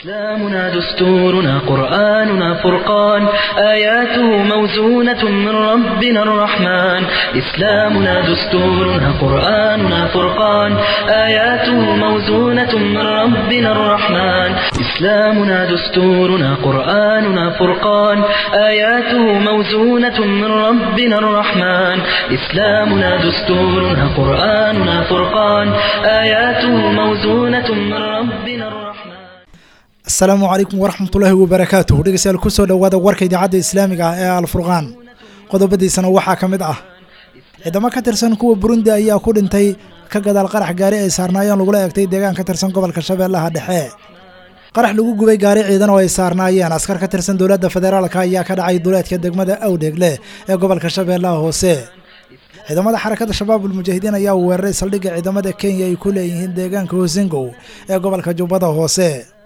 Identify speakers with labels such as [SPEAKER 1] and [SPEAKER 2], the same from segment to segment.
[SPEAKER 1] إسلامنا دستورنا قرآننا فرقان آياته موزونة من ربنا الرحمن إسلامنا دستورنا قرآننا فرقان آياته موزونة من ربنا الرحمن إسلامنا دستورنا قرآننا فرقان آياته موزونة من ربنا الرحمن إسلامنا دستورنا قرآننا فرقان آياته موزونة من ربنا الرحمن
[SPEAKER 2] asalaamu calaykum waraxmatullaahi wabarakaatuh dhegeystayaal kusoo dhowaada warka idaacadda islaamiga ah ee alfurqaan qodobadiisana waxaa ka mid ah ciidamo ka tirsan kuwa burundi ayaa ku dhintay ka gadaal qarax gaari ay saarnaayeen lagula eegtay deegaan ka tirsan gobolka shabeellaha dhexe qarax lagu gubay gaari ciidan oo ay saarnaayeen askar ka tirsan dowladda federaalka ayaa ka dhacay duleedka degmada awdheegle ee gobolka shabeellaha hoose ciidamada xarakada shabaabul mujaahidiin ayaa weeraray saldhigga ciidamada kenya ay ku leeyihiin deegaanka hosingow ee gobolka jubbada hoose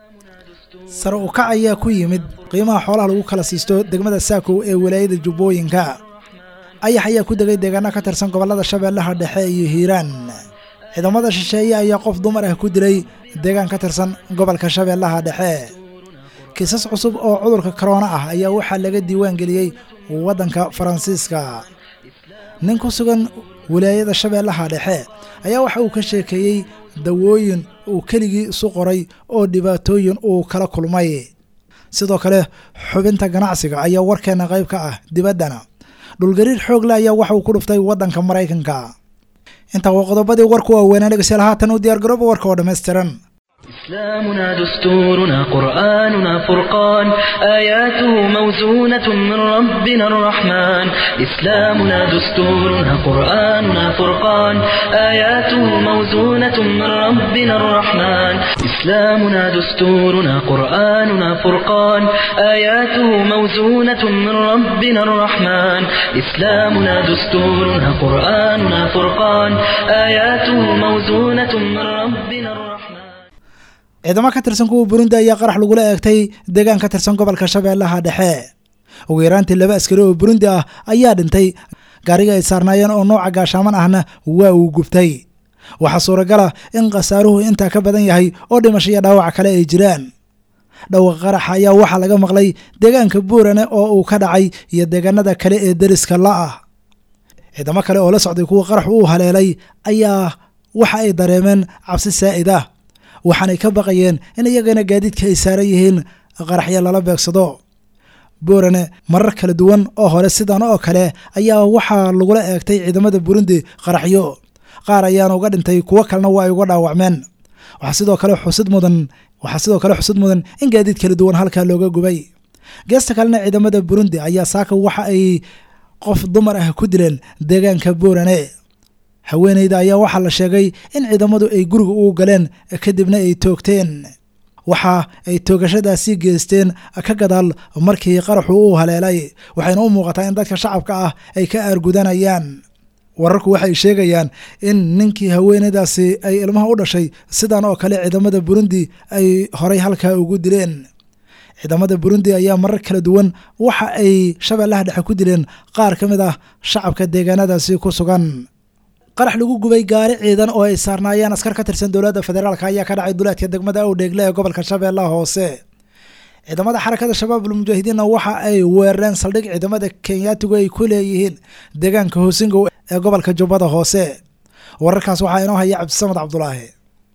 [SPEAKER 2] sare u kac ayaa ku yimid qiimaha xoolaha lagu kala siisto degmada saakow ee walaayada jubbooyinka ayax ayaa ku degay deegaano ka tirsan gobollada shabeellaha dhexe iyo hiiraan ciidamada shisheeye ayaa qof dumar ah ku dilay deegaan ka tirsan gobolka shabeellaha dhexe kiisas cusub oo cudurka korona ah ayaa waxaa laga diiwaan geliyey waddanka faransiiska nin ku sugan walaayada shabeellaha dhexe ayaa waxa uu ka sheekeeyey dawooyin uu keligii isu qoray oo dhibaatooyin uu kala kulmay sidoo kale xubinta ganacsiga ayaa warkeena qayb ka ah dibaddana dhulgariir xoogle ayaa waxa uu ku dhuftay waddanka maraykanka intaa waa qodobadii warku waaweynaa dhegeystayaal haatan u diyaargarooba warka oo dhammaystiran
[SPEAKER 1] إسلامنا دستورنا قرآننا فرقان آياته موزونة من ربنا الرحمن إسلامنا دستورنا قرآننا فرقان آياته موزونة من ربنا الرحمن إسلامنا دستورنا قرآننا فرقان آياته موزونة من ربنا الرحمن إسلامنا دستورنا قرآننا فرقان آياته موزونة من ربنا الرحمن
[SPEAKER 2] ciidamo ka tirsan kuwa burundi ayaa qarax lagula eegtay deegaan ka tirsan gobolka shabeellaha dhexe ugu yaraantii laba askari oo burundi ah ayaa dhintay gaariga ay saarnaayeen oo nooca gaashaaman ahna waa uu gubtay waxaa suuragala in khasaaruhu intaa ka badan yahay oo dhimasho iyo dhaawac kale ay jiraan dhowqa qaraxa ayaa waxaa laga maqlay deegaanka buurane oo uu ka dhacay iyo deegaanada kale ee deriska la ah ciidamo kale oo la socday kuwa qarax uu haleelay ayaa waxa ay dareemeen cabsi saa'id ah waxaanay ka baqayeen in iyagana gaadiidka ay saaran yihiin qaraxyo lala beegsado buurane marar kala duwan oo hore sidan oo kale ayaa waxaa lagula eegtay ciidamada burundi qaraxyo qaar ayaana uga dhintay kuwo kalena waa ay uga dhaawacmeen waxaa sidoo kale xusid mudan waxaa sidoo kale xusid mudan in gaadiid kala duwan halkaa looga gubay geesta kalena ciidamada burundi ayaa saaka waxa ay qof dumar ah ku dileen deegaanka buurane haweeneyda ayaa waxaa la sheegay in ciidamadu ay guriga ugu galeen kadibna ay toogteen waxa ay toogashadaasi geysteen ka gadaal markii qaraxu uu haleelay waxayna u muuqataa in dadka shacabka ah ay ka aargudanayaan wararku waxay sheegayaan in ninkii haweeneydaasi ay ilmaha u dhashay sidan oo kale ciidamada burundi ay horay halkaa ugu dileen ciidamada burundi ayaa marar kala duwan waxa ay shabeellaha dhexe ku dileen qaar ka mid ah shacabka deegaanadaasi ku sugan qarax lagu gubay gaari ciidan oo ay saarnaayeen askar ka tirsan dowladda federaalk ayaa ka dhacay duleedka degmada awdheegle ee gobolka shabeellaha hoose ciidamada xarakada shabaabul mujaahidiinna waxa ay weerareen saldhig ciidamada kenyaatigu ay ku leeyihiin deegaanka hoosingow ee gobolka jubbada hoose wararkaas waxaa inoo haya cabdisamad cabdulaahi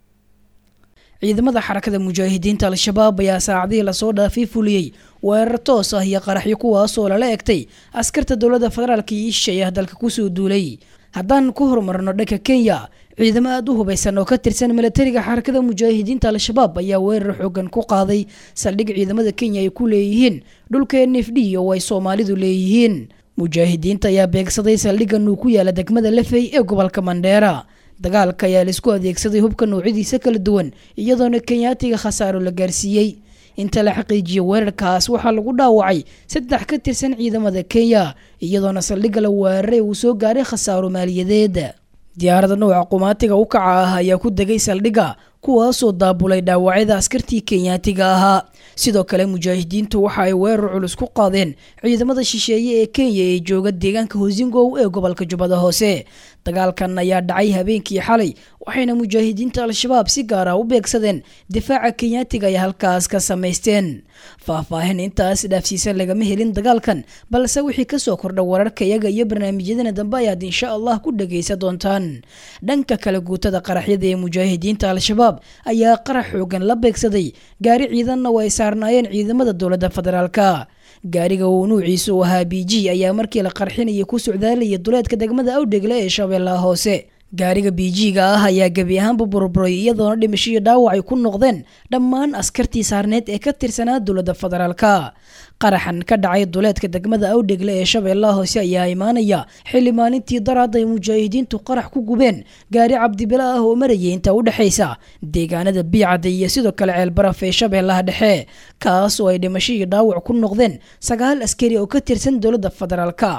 [SPEAKER 3] ciidamada xarakada mujaahidiinta al-shabaab ayaa saacadihii lasoo dhaafay fuliyey weerar toos ah iyo qaraxyo kuwaasoo lala egtay askarta dowladda federaalk iyo ishay ah dalka kusoo duulay haddaan ku horumarno dhanka kenya ciidamo aada u hubaysan oo ka tirsan milatariga xarakada mujaahidiinta al-shabaab ayaa weerar xoogan ku qaaday saldhig ciidamada kenya ay ku leeyihiin dhulka n f d oo ay soomaalidu leeyihiin mujaahidiinta ayaa beegsaday saldhiggan uu ku yaala degmada lafey ee gobolka mandheera dagaalka ayaa laisku adeegsaday hubka noocyadiisa kala duwan iyadoona kenyaatiga khasaaro la gaarsiiyey inta la xaqiijiyay weerarkaas waxaa lagu dhaawacay saddex ka tirsan ciidamada kenya iyadoona saldhigga la weeraray uu soo gaaray khasaaro maaliyadeed diyaarada nooca qumaatiga u kaca ah ayaa ku degay saldhigga kuwaasoo daabulay dhaawacyada askartii kenyaatiga ahaa sidoo kale mujaahidiintu waxa ay weerar culus ku qaadeen ciidamada shisheeye ee kenya ee jooga deegaanka hosingow ee gobolka jubbada hoose dagaalkan ayaa dhacay habeenkii xalay waxayna mujaahidiinta al-shabaab si gaar ah u beegsadeen difaaca kenyaatiga ay halkaas ka samaysteen faahfaahin intaas dhaafsiisan lagama helin dagaalkan balse wixii kasoo kordha wararka iyaga iyo barnaamijyadana dambe ayaad insha allah ku dhagaysa doontaan dhanka kale guutada qaraxyada ee mujaahidiinta al-shabaab ayaa qarax xoogan la beegsaday gaari ciidanna oo ay saarnaayeen ciidamada dowladda federaalka gaariga uu nuuciisu ahaa b g ayaa markii la qarxinaya ku socdaalaya duleedka degmada awdhegle ee shabeellaha hoose gaariga b g-ga ah ayaa gebi ahaanba burburay iyadoona dhimasho iyo dhaawac ay ku noqdeen dhammaan askartii saarneed ee ka tirsanaa dowladda federaalka qaraxan ka dhacay duleedka degmada awdhegle ee shabeellaha hoose ayaa imaanaya xilli maalintii daraad ay mujaahidiintu qarax ku gubeen gaari cabdibila ah oo marayay inta u dhexaysa deegaanada biicada iyo sidoo kale ceelbaraf ee shabeellaha dhexe kaas oo ay dhimasho iyo dhaawac ku noqdeen sagaal askari oo ka tirsan dowladda federaalka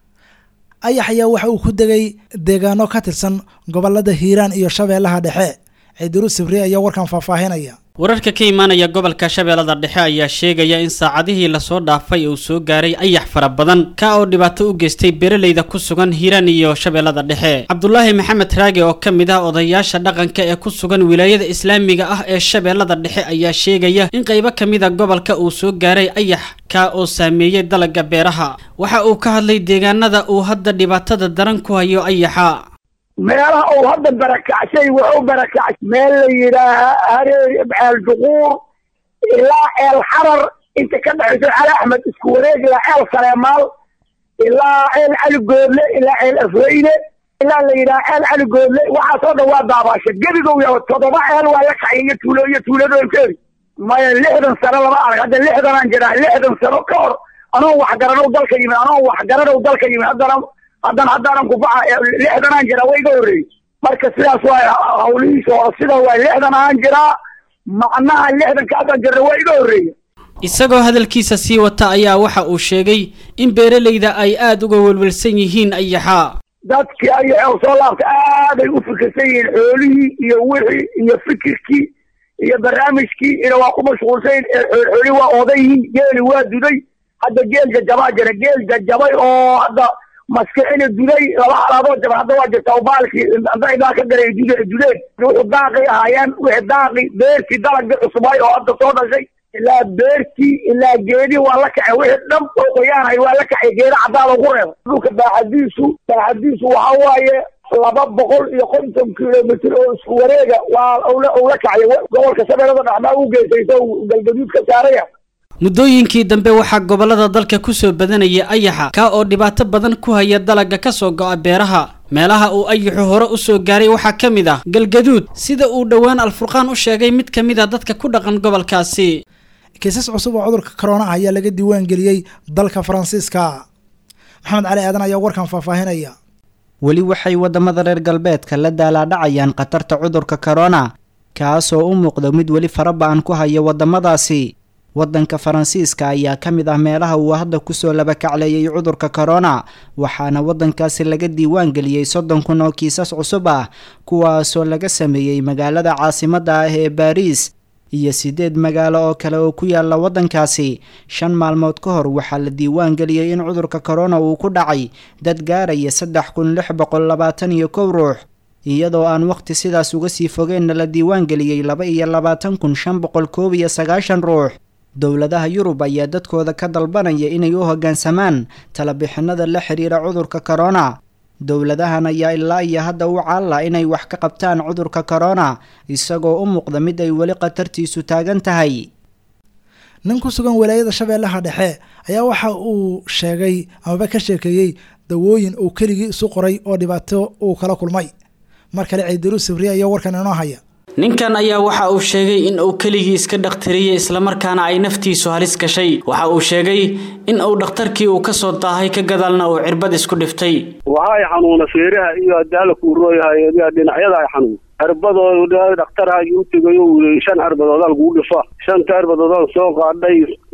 [SPEAKER 2] ayax ayaa waxa uu ku degay deegaano ka tirsan gobolada hiiraan iyo shabeellaha dhexe ciidiru sibri ayaa warkan faahfaahinaya
[SPEAKER 4] wararka ka imaanaya gobolka shabeellada dhexe ayaa sheegaya in saacadihii lasoo dhaafay uu soo gaaray ayax fara badan ka oo dhibaato u geystay beeraleyda ku sugan hiiraan iyo shabeellada dhexe cabdulaahi maxamed raage oo ka mid ah odayaasha dhaqanka ee ku sugan wilaayada islaamiga ah ee shabeellada dhexe ayaa sheegaya in qaybo ka mid a gobolka uu soo gaaray ayax ka oo saameeyey dalagga beeraha waxa uu ka hadlay deegaanada uu hadda dhibaatada daran ku hayo ayaxa
[SPEAKER 5] meelaha uu hadda barakacshay wuxuu barakacshay meel la yidhaaha hareer ceel duquur ilaa ceel xarar inta ka dhexayso cali axmed isku wareeg ilaa ceel saleemaal ilaa ceel cali goodle ilaa ceel afreyne ilaa la yidhaha ceel cali goodle waxaasoo dhan waa daabaasha gebigow ya toddoba ceel waa la kacay iyo tuulo iyo tuuladookeedi maya lixdan sano lama arag hadda lixdanaan jiraa lixdan sano ka hor anoo waxgaranow dalka yimid anoo waxgaranow dalka yimid haddana haddana haddaanan kubaxa lixdanaan jiraa waa iga horreeyey marka sidaas waa hawlihiisa hore sida waa lixdan aan jiraa macnaha lixdankaasaan jirna waa iga horreeya
[SPEAKER 4] isagoo hadalkiisa sii wata ayaa waxa uu sheegay in beeralayda ay aada uga welwelsan yihiin ayaxa
[SPEAKER 5] dadkii ayaxoo soo laabta aaday u fikirsan yihiin xoolihii iyo wixii iyo fikirkii iyo barnaamijkii ina waa ku mashquulsan xoolihii waa oodan yihiin geeli waa duday hadda geel jajabaa jira geel jajabay oo hadda maskixina duday laba halaadoo jaban hadda waa jirta baalkii indhaa ka galay dude dudeen wuxuu daaqay ahaayeen wixii daaqi beertii dalagii cusubay oo hadda soo dhashay ilaa beertii ilaa geedii waa la kacay wixii dhan oo qoyaanay waa la kacay geeda caddaada ugu reeba dhulka baaxadiisu baaxadiisu waxa waaye laba boqol iyo konton kilomitr oo isku wareega waa ula kacay gobolka shabeellada dhexmaa u geysayso galgaduud ka saaraya
[SPEAKER 4] muddooyinkii dambe waxaa gobollada dalka kusoo badanaya ayaxa kaa oo dhibaato badan ku haya dalagga ka soo go'a beeraha meelaha uu ayaxu hore u soo gaaray waxaa ka mid ah galgaduud sida uu dhowaan alfurqaan u sheegay mid ka mid a dadka ku dhaqan gobolkaasi
[SPEAKER 2] kiisas cusub oo cudurka corona ah ayaa laga diiwaan geliyey dalka faransiiska maxamed cali aadan ayaa warkan faahfaahinaya
[SPEAKER 6] weli waxay waddamada reer galbeedka la daalaadhacayaan khatarta cudurka corona kaasoo u muuqda mid weli faraba-an ku haya waddamadaasi waddanka faransiiska ayaa ka mid ah meelaha uu hadda kusoo labakacleeyay cudurka corona waxaana waddankaasi laga diiwaan geliyey soddon kun oo kiisas cusub ah kuwaasoo laga sameeyey magaalada caasimadda ah ee baariis iyo siddeed magaalo oo kale oo ku yaala waddankaasi shan maalmood ka hor waxaa la diiwaan geliyey in cudurka corona uu ku dhacay dad gaaraya saddex kun lix boqol labaatan iyo kow ruux iyadoo aan waqti sidaas uga sii fogeenna la diiwaan geliyey laba iyo labaatan kun shan boqol koob iyo sagaashan ruux dowladaha yurub ayaa dadkooda ka dalbanaya inay u hoggaansamaan talabixinada la xiriira cudurka corona dowladahan ayaa ilaa iyo hadda u caalla inay wax ka qabtaan cudurka corona isagoo u muuqda mid ay weli khatartiisu taagan tahay
[SPEAKER 2] nin ku sugan walaayada shabeellaha dhexe ayaa waxa uu sheegay amaba ka sheekeeyey dawooyin uu keligii isu qoray oo dhibaato uu kala kulmay mar kale ciidiru sabriya ayaa warkan inoo haya
[SPEAKER 4] ninkan ayaa waxa uu sheegay in uu keligii iska dhakhtariyey islamarkaana ay naftiisu halis gashay waxa uu sheegay in uu dhakhtarkii uu ka soo daahay ka gadaalna uu cirbad isku dhiftay
[SPEAKER 7] waxay xanuuna feeraha iyo adaala kuu rooyahay dhinacyada ay xanuun cirbadoo dhakhtarhaagii u tegayo shan cirbadoodaa lagugu dhifa shanta cirbadoodaan soo qaadhay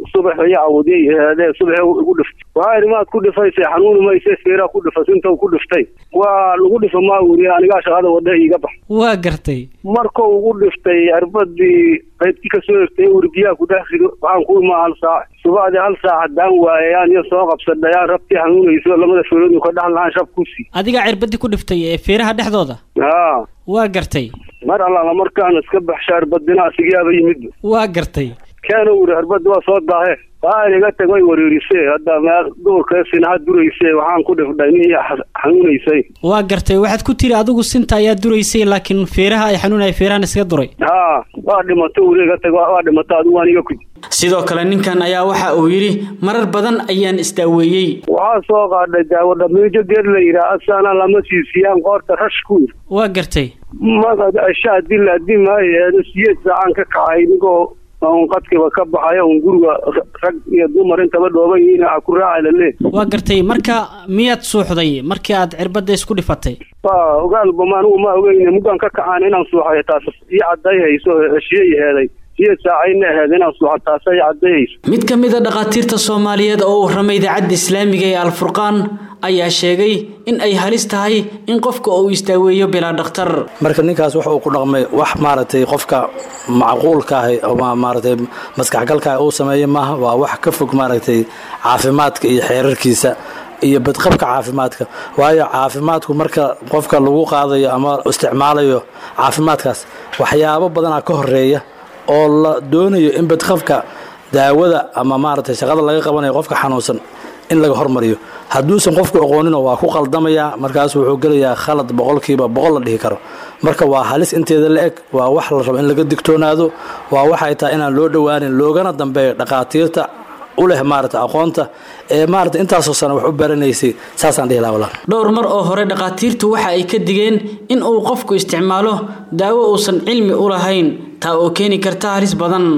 [SPEAKER 7] subax iyo awdiy ahaadee subax igu dhiftay waxaa idhi maad ku dhifaysay xanuuni mayse feeraa ku dhifas inta ku dhiftay waa lagu dhifa maa wuri anigaa shaqada wada iiga bax
[SPEAKER 4] waa gartay
[SPEAKER 7] markuu ugu dhiftay arbadii qaybtii kasoo egtay uri biyaha ku dhex rido waxaan ku imaa hal saac subaxdii hal saac haddaan waayayaan iyo soo qabsadhayaan rabtii xanuunayso lamada feeroodin ka dhex lahaan shab ku sii
[SPEAKER 4] adigaa cirbadii ku dhiftay ee feeraha dhexdooda
[SPEAKER 7] haa
[SPEAKER 4] waa gartay
[SPEAKER 7] mar allaala markaan iska baxsha arbadina asigaaba yimid
[SPEAKER 4] waa gartay
[SPEAKER 7] keena uri arbadda waa soo daahe waa iga tag way wareerisee hadda meel duurka sinaha durayse waxaan ku dhifdhay mihii xanuunaysay
[SPEAKER 4] waa gartay waxaad ku tiri adigu sinta ayaa duraysay laakiin feeraha ay xanuunaya feerahan iskaga duray
[SPEAKER 7] haa waa dhimato uri iga tag waa dhimato adigu waan iga kudi
[SPEAKER 4] sidoo kale ninkan ayaa waxa uu yidhi marar badan ayaan isdaaweeyey
[SPEAKER 7] waxaa soo qaadhay daawo dhamiijo geed la yidhaah asana lama siisiyaan qoorta rash ku yir
[SPEAKER 4] waa gartay
[SPEAKER 7] magad ashaa dila dimaayeedo siyeed saacaan ka kacay inigoo un qadkiba ka baxaya un guriga rag iyo dumar intaba dhooban yihiin a ku raaca lalee
[SPEAKER 4] waa gartay marka miyaad suuxday markii aad cirbadda isku dhifatay
[SPEAKER 7] waa ogaalba ma anigu ma ogeyne muggaan ka kacaan inaan suuxayo taas ii cadday hayso heshiye heeday siyeed saacayna aheed inaan suuxa taasa ii cadday hayso
[SPEAKER 4] mid ka mid a dhakhaatiirta soomaaliyeed oo u warramay idaacadda islaamiga ee alfurqaan ayaa sheegay in ay halis tahay in qofka uu isdaaweeyo bilaa dhakhtar
[SPEAKER 8] marka ninkaas waxa uu ku dhaqmay wax maaragtay qofka macquulka ahi ama maaragtay maskaxgalka uu sameeyey maaha waa wax ka fog maaragtay caafimaadka iyo xeerarkiisa iyo badqabka caafimaadka waayo caafimaadku marka qofka lagu qaadayo ama isticmaalayo caafimaadkaas waxyaabo badanaa ka horeeya oo la doonayo in badqabka daawada ama maaragtay shaqada laga qabanayo qofka xanuunsan in laga hormariyo hadduusan qofku aqoonino waa ku qaldamayaa markaas wuxuu gelayaa khalad boqolkiiba boqol la dhihi karo marka waa halis inteeda la eg waa wax la rabo in laga digtoonaado waa waxay tahay inaan loo dhowaanin loogana dambeeyo dhakhaatiirta u leh maarata aqoonta ee maarata intaasoo sana wax u baranaysay saasaan dhihi laha walaal
[SPEAKER 4] dhowr mar oo hore dhakhaatiirtu waxa ay ka digeen in uu qofku isticmaalo daawo uusan cilmi u lahayn taa oo keeni karta halis badan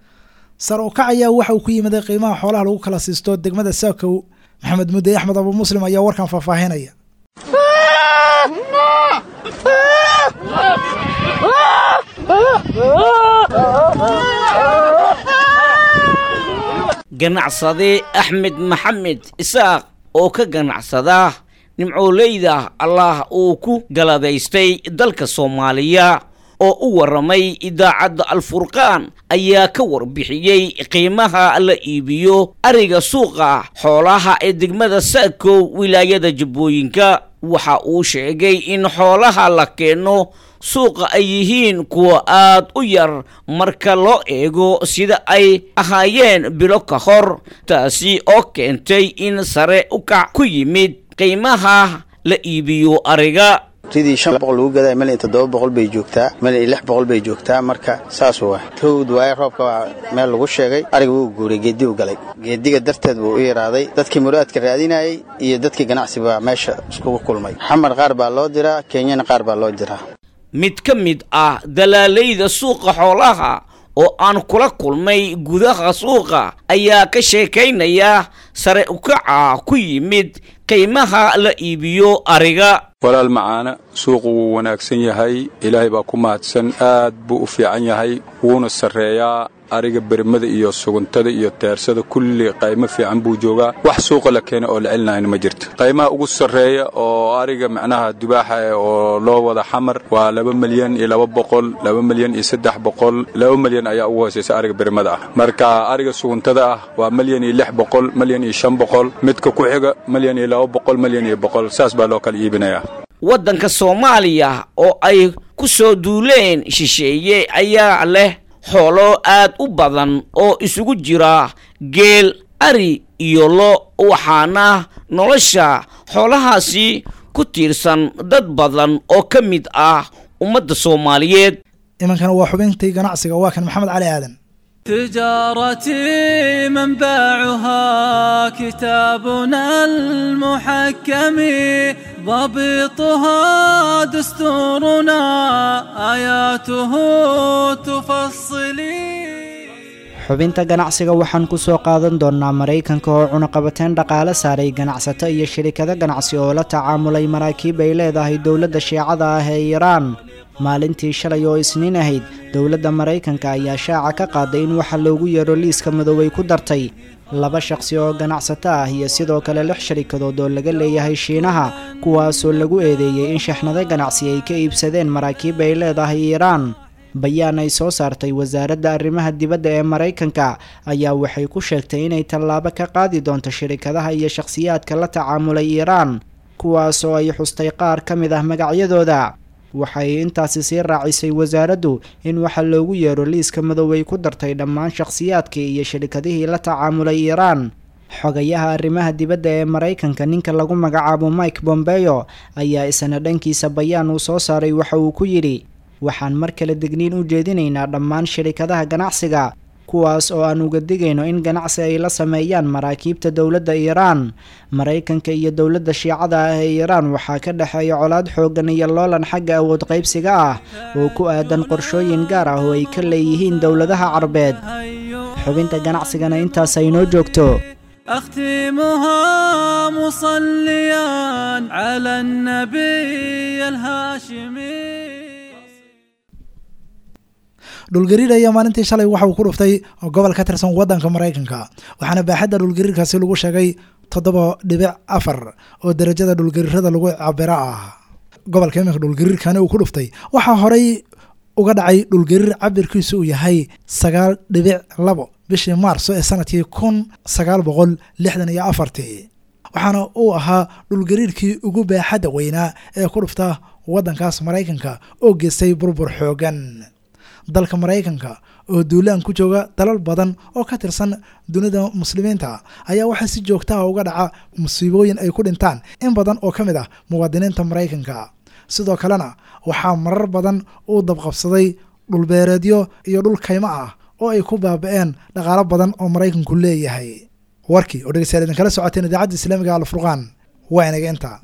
[SPEAKER 2] sar u kac ayaa waxa uu ku yimiday qiimaha xoolaha lagu kala siisto degmada saakow maxamed mudey axmed abu muslim ayaa warkan faahfaahinaya
[SPEAKER 9] ganacsade axmed maxamed isaaq oo ka ganacsada nimcooleyda allah uu ku galadaystay dalka soomaaliya oo u warramay idaacadda alfurqaan ayaa ka warbixiyey qiimaha la iibiyo ariga suuqa xoolaha ee degmada saakow wilaayada jubbooyinka waxa uu sheegay in xoolaha la keeno suuqa ay yihiin kuwa aad u yar marka loo eego sida ay ahaayeen bilo ka hor taasi oo keentay in sare u kac ku yimid qiimaha la iibiyo ariga
[SPEAKER 10] ridii shan boqol lagu gadaa mil iyo toddoba boqol bay joogtaa mil iyo lix boqol bay joogtaa marka saas waa rowd waaye roobka waa meel lagu sheegay ariga wuu guuray geedi u galay geediga darteed buu u yaraaday dadkii muraadka raadinayay iyo dadkii ganacsi baa meesha iskugu kulmay xamar qaar baa loo diraa kenyana qaar baa loo diraa
[SPEAKER 9] mid ka mid ah dalaalayda suuqa xoolaha oo aan kula kulmay gudaha suuqa ayaa ka sheekaynaya sare ukaca ku yimid qiimaha la iibiyo ariga
[SPEAKER 11] walaal macaana suuqu wuu wanaagsan yahay ilaahay baa ku mahadsan aad buu u fiican yahay wuuna sarreeyaa ariga bermada iyo suguntada iyo teersada kulli qaymo fiican buu joogaa wax suuqa la keena oo la celinahayna ma jirto qaymaha ugu sarreeya oo ariga macnaha dubaaxa eh oo loo wada xamar waa laba milyan iyo laba boqol laba milyan iyo saddex boqol laba milyan ayaa ugu hoosaysa ariga bermada ah marka ariga suguntada ah waa milyan iyo lix boqol milyan iyo shan boqol midka ku xiga milyan iyo laba boqol milyan iyo boqol saas baa loo kala iibinayaa
[SPEAKER 9] waddanka soomaaliya oo ay ku soo duuleen shisheeye ayaa leh xoolo aad u badan oo isugu jira geel ari iyo lo waxaana nolosha xoolahaasi ku tiirsan dad badan oo ka mid ah ummadda soomaaliyeed
[SPEAKER 2] imankana waa xubintii ganacsiga waa kan maxamed cali aadan
[SPEAKER 12] تجارتي منبعها كتابنا المحكم ضبطها دستورنا آياته تفصلي
[SPEAKER 6] xubinta ganacsiga waxaan ku soo qaadan doonnaa maraykanka oo cunaqabateen dhaqaale saaray ganacsato iyo shirikado ganacsi oo la tacaamulay maraakiib ay leedahay dowladda shiicada ah ee iiraan maalintii shalay oo isniin ahayd dowladda maraykanka ayaa shaaca ka qaaday in waxa loogu yeero liiska madoobay ku dartay laba shaqsi oo ganacsato ah iyo sidoo kale lix sharikadood oo laga leeyahay shiinaha kuwaasoo lagu eedeeyey in shaxnado ganacsi ay ka iibsadeen maraakiib ay leedahay iiraan bayaan ay soo saartay wasaaradda arrimaha dibadda ee maraykanka ayaa waxay ku sheegtay inay tallaabo ka qaadi doonto shirikadaha iyo shakhsiyaadka la tacaamulay iiraan kuwaasoo ay xustay qaar ka mid ah magacyadooda waxay intaasi sii raacisay wasaaraddu in waxa loogu yeero liiska madoobay ku dartay dhammaan shakhsiyaadkii iyo shirikadihii la tacaamulay iiraan xogayaha arrimaha dibadda ee maraykanka ninka lagu magacaabo mike bombeyo ayaa isna dhankiisa bayaan uu soo saaray waxa uu ku yidhi waxaan mar kale degniin u jeedinaynaa dhammaan shirikadaha ganacsiga kuwaas oo aan uga digayno in ganacsi ay la sameeyaan maraakiibta dowladda iiraan maraykanka iyo dowladda shiicada ah ee iiraan waxaa ka dhexeeya colaad xooggan iyo loolan xagga awood qaybsiga ah oo ku aadan qorshooyin gaar ah oo ay ka leeyihiin dowladaha carbeed xubinta ganacsigana intaas ay noo joogto
[SPEAKER 12] أختمها مصليا على النبي الهاشمي
[SPEAKER 2] dhulgariir ayaa maalintii shalay waxa uu ku dhuftay gobol ka tirsan waddanka maraykanka waxaana baaxadda dhulgariirkaasi lagu sheegay toddoba dhibic afar oo derajada dhulgariirada lagu cabiro ah gobolka iminka dhulgariirkani uu ku dhuftay waxaa horey uga dhacay dhulgariir cabirkiisu uu yahay sagaal dhibic labo bishii maarso ee sanadkii kun sagaal boqol lixdan iyo afartii waxaana uu ahaa dhulgariirkii ugu baaxadda weynaa ee ku dhufta waddankaas maraykanka oo geystay burbur xoogan dalka maraykanka oo duulaan ku jooga dalal badan oo ka tirsan dunida muslimiinta ayaa waxaa si joogtaha uga dhaca musiibooyin ay ku dhintaan in badan oo ka mid ah muwaadiniinta maraykanka sidoo kalena waxaa marar badan uu dabqabsaday dhulbeereedyo iyo dhul kaymo ah oo ay ku baaba-een dhaqaalo badan oo maraykanku leeyahay warkii oo dhegeystayaal idinkala socoteen idaacadda islaamiga alfurqaan waa inaga inta